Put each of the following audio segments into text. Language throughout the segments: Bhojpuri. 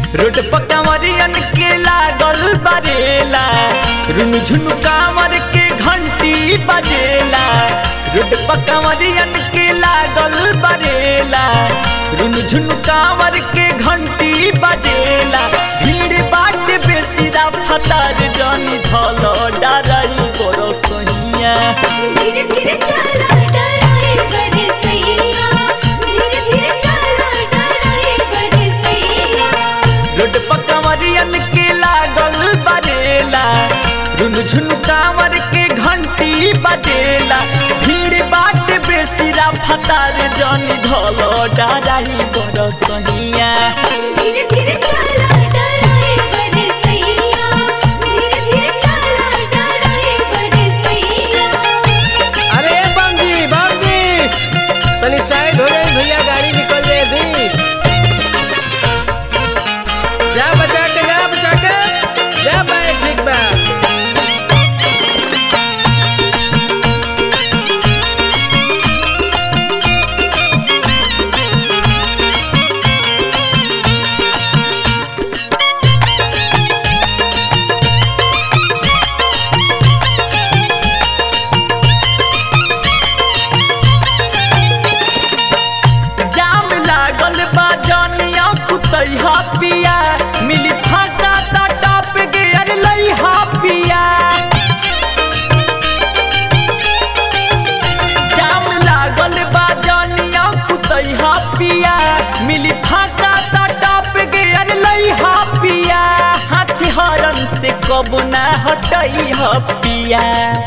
रोड पर कंवरियन के लागल बरेला रुन झुनु कांवर के घंटी बजेला रोड पर कंवरियन के लागल बरेला रुन झुनु कांवर के घंटी बजेला भीड़ बाट बेसी रा फतार जानी धल डराई बरो सहिया धीरे धीरे चला डराए बड़े सैया धीरे धीरे चला डराए बड़े सैया रोड पर कंवरियन के लागल बरेला रुन झुन कांवर के घंटी बजेला भीड़ बाट बेसी रा फतार जानी धल डराई बरो सहिया धीरे धीरे चला डराए बड़े सैया धीरे धीरे चला डराए बड़े सैया अरे बाबूजी बाबूजी तनी साइड हो जाए भैया गाड़ी निकल जाए भी जा बचा के जा बचा के जा बैठ ठीक बा जाम लागल बा जानिया कुतैहा पिया मिली फाटा ता टॉप गियर लइहा पिया जाम लागल बा जानिया कुतैहा पिया मिली फाटा ता टॉप गियर लइहा पिया हाथ हरन से कब ना हटैहा पिया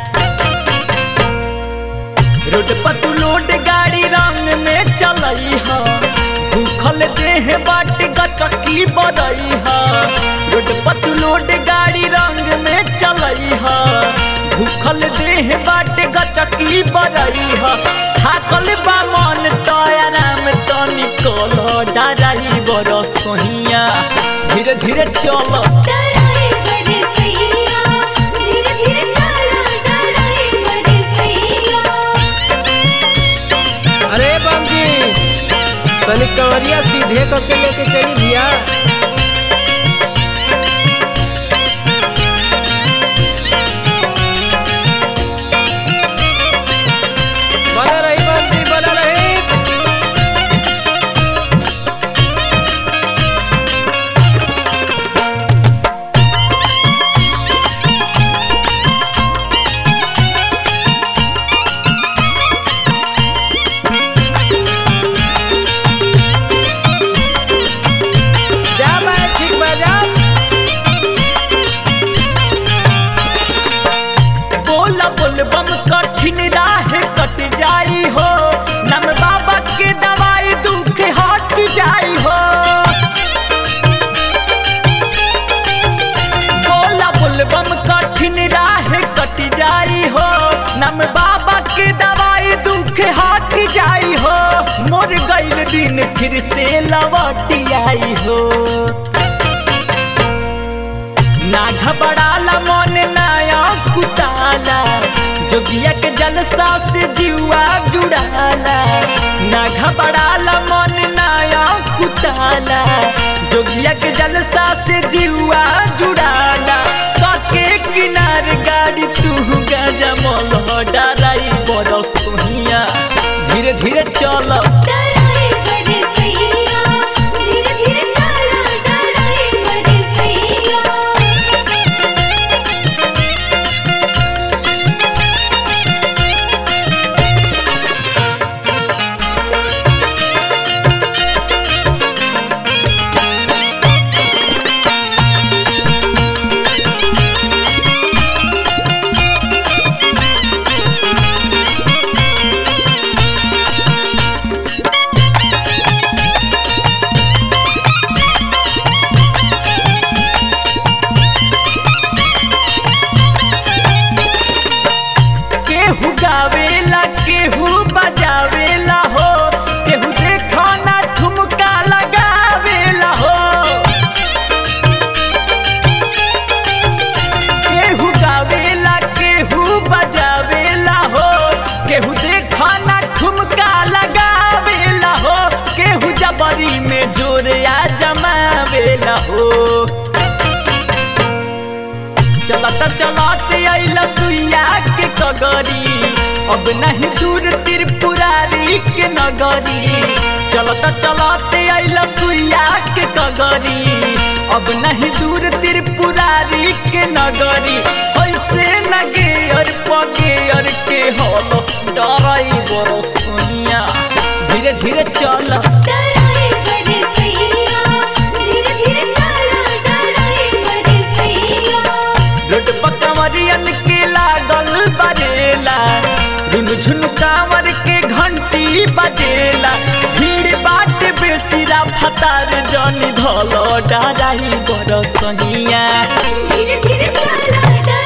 रोड पर तू लोड गाड़ी रंग में चलई ह भूखल देह बाट गचकी बड़ई ह रोड पर तू लोड गाड़ी रंग में चलई ह भूखल देह बाट गचकी बड़ई ह थाकल बा मन तो आराम तो निकल डराई बड़ सोहिया धीरे धीरे चल डराए बड़े सैया धीरे धीरे चला डराए बड़े सैया अरे बाबूजी तनी कंवरिया सीधे करके लेके चली भैया बना रही बाबूजी बना रही जा भाई ठीक बा जा बोला बोलबम कठिन राह कट जाई हो नम बाबा के दवाई दुख हट जाई हो बोला बोलबम कठिन राह कट जाई हो नम बाबा के दवाई दुख हट जाई हो मोर गईल दिन फिर से लौट आई हो ना घबराला मन नया कुताला जोगिया के जलसा से जीवा जुड़ाला ना घबराला मन नया कुताला जोगिया के जलसा से जीवा जुड़ाला काके किनार गाड़ी तू गजा मोल डराई बड़ सोहिया धीरे धीरे चल डराए बड़े सैया धीरे धीरे चला डराए बड़े सैया केहू गावेला केहू बजावेला हो केहू देखो ना ठुमका लगावेला हो केहू गावेला केहू बजावेला हो केहू देखो ना ठुमका लगावेला हो केहू जबरी में जोरिया जमावेला हो चलत चलत अइला सुइया के कगरी अब नहीं दूर त्रिपुरारी के नगरी चलत चलत अइला सुइया के कगरी अब नहीं दूर त्रिपुरारी के नगरी ऐसे नगे और पगे और के हलो डराई बरो सुनिया धीरे धीरे चल डराई बड़े सैया धीरे धीरे चला डराई बड़े सैया रोड पर कंवरियन के लागल बरेला रुन झुन कांवर के घंटी बजेला भीड़ बाट बेसिरा फतार जनी धलो डराई बड़ सनिया धीरे धीरे चला डराई